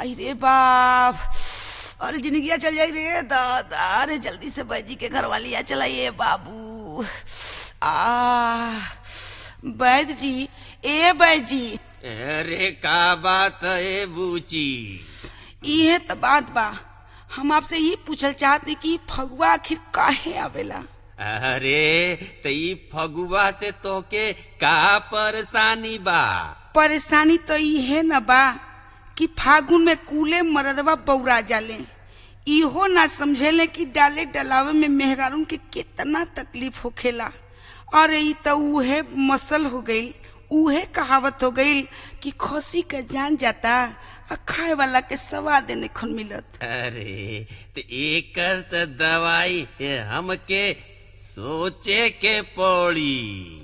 आई रे बाप अरे जिंदगिया चल जाई रे दादा अरे जल्दी से बैजी के घर वाली आ चलाइए बाबू आ वैद जी ए वैद जी अरे का बात है बूची इहे त बात बा हम आपसे ये पूछल चाहते कि फगुआ आखिर काहे आवेला अरे त ई फगुआ से तोके का परेशानी बा परेशानी तो इहे न बा कि फागुन में कूले मरदवा बौरा जाले इहो ना समझेले कि डाले डलावे में मेहरारून के कितना तकलीफ होखेला अरे ई तो उहे मसल हो गईल उहे कहावत हो गईल कि खसी का जान जाता आ खाए वाला के स्वाद नहीं मिलत अरे त एकर त दवाई है हमके सोचे के पड़ी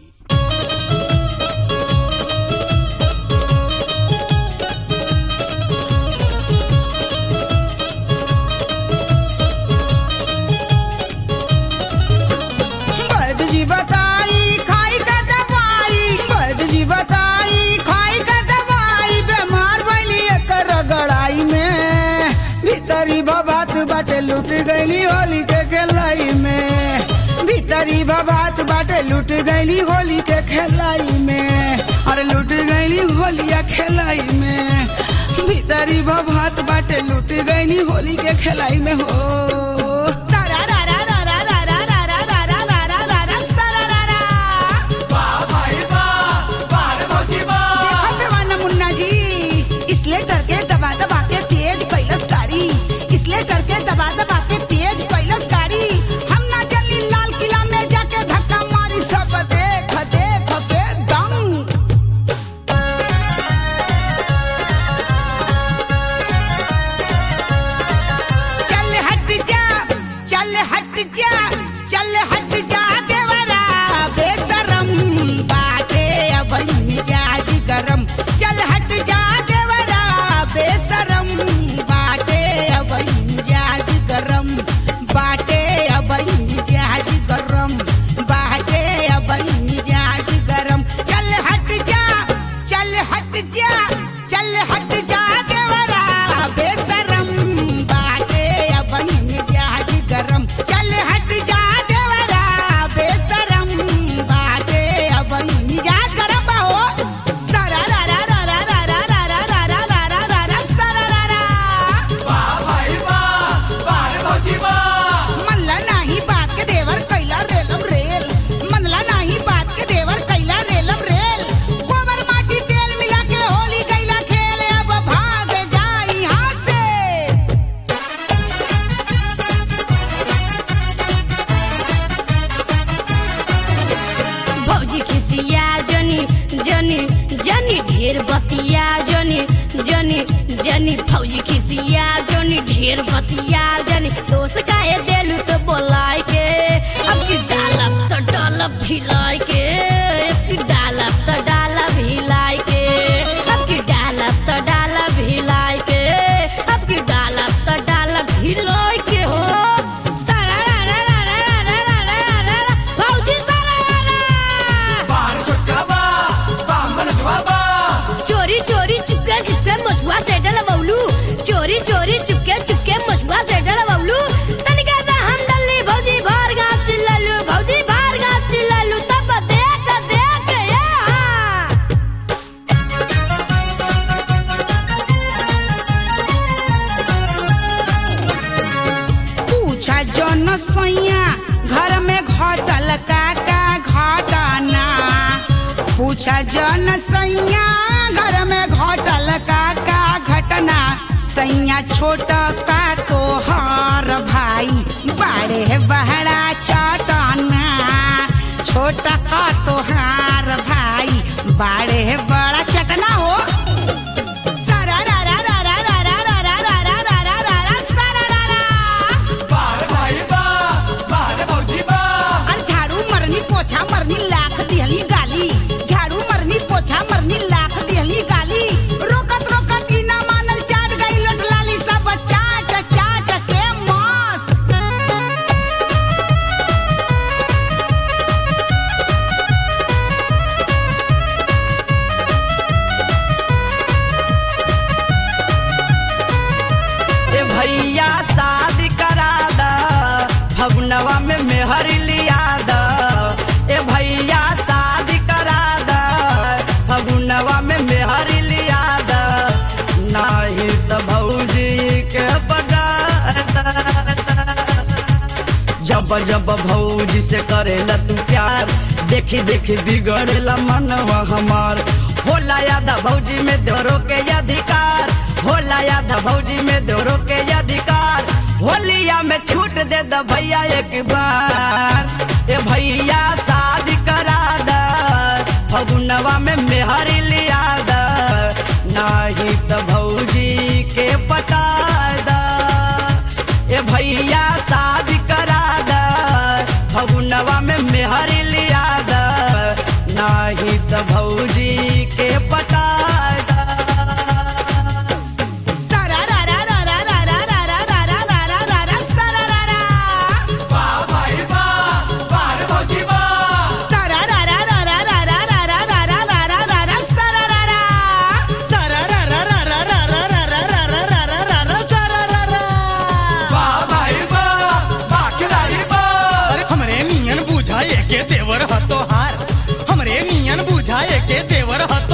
वैद्य जी बताई खाई का दवाई वैद्य जी बताई खाई का दवाई बीमार भइली एकर रगड़ाई में भीतरी भबात बाटे लूट गईली होली के खेलाई में भीतरी भबात बाटे लूट गईली होली के खेलाई में अरे लूट गईली होलिया खेलाई में भीतरी भबात बाटे लूट गईली होली के खेलाई में हो तारा रा रा रा रा रा रा रा रा रा रा रा रा रा रा सारा रा रा। देखो दीवाना मुन्ना जी इसलिए करके दबा दबा के तेज कैलस गाड़ी इसलिए करके दबा दबा के तेज कैलस गाड़ी हम ना जल्दी लाल किला में जाके धक्का मारी सब देख देख के दंग चल हट जा चल हट जा चल हट जा देवरा बेशरम बाटे अब मिजाज गरम चल हट जा देवरा बेशरम बाटे अब मिजाज गरम बाटे अब मिजाज गरम बाटे अब मिजाज गरम चल हट जा चल हट जा चल हट जा देवरा बेशरम बाटे अब मिजाज गरम चल हट जा देवरा बेशरम बाटे अब मिजाज गरम बा हो सारा रा रा रा रा रा रा रा रा रा रा रा रा रा रा सारा रा रा मनला नाही बात के देवर कैला रेलम रेल मनला नाही बात के देवर कैला रेलम रेल गोबर माटी तेल मिला के होली कैला खेल अब भाग जाई यहाँ से भौजी खिसिया जनी जनी जनी ढेर बतिया जनी जनी जनी भौजी खिसिया जनी ढेर बतिया जनी दोस्त काहे देलू तो बोलाय के अब की डालब तो डालब भिलाय के अब की डालब तो डालब भिलाय के अब की डालब तो डालब भिलाय के अब की डालब तो डालब भिलाय के हो सारा रा रा रा रा रा रा रा रा रा रा भौजी सारा रा रा चोरी चोरी चुपके चुपके मछुआ से डलवौलू चोरी चोरी चुपके चुपके मछुआ से डलवौलू तनिका सा हम डल्ली भौजी भार गाँव चिल्लालू भौजी भार गाँव चिल्लालू तब देख देख ये हाँ। पूछा जन सैया घर में घटल का का घटना पूछा जन सैया घर में घटल का का घटना सैया छोट का तोहार भाई बड़े बहरा चटना छोट का तोहार भाई बड़े बड़ा चटना हो सारा रा रा रा रा रा रा रा रा रा रा रा रा रा रा सारा रा रा अरे झाड़ू मरनी पोछा मरनी लाख दिहली गाली झाड़ू मरनी पोछा मरनी लाख दिहली गाली रोकत रोकत ई ना मानल चाट गई लोट लाली सब चाट चाट के मस्त मेहरी लिया द ए भैया शादी करा द फगुनवा में मेहरी लिया द नाही त भौजी के बड़ा जब जब भौजी से करेला तू प्यार देखी देखी बिगड़ेला मनवा हमार होला याद भौजी में दोरो के अधिकार होला याद भौजी में दोरो के अधिकार होलिया में छूट दे द भैया एक बार ए भैया शादी करा द फगुनवा में मेहरी लिया द नाही त भौजी के पता द ए भैया शादी करा द फगुनवा में मेहरी लिया द नाही त भौजी के पता द अरे हमरे नियन बुझाए के देवर ह तोहार हमरे नियन बुझाए के देवर ह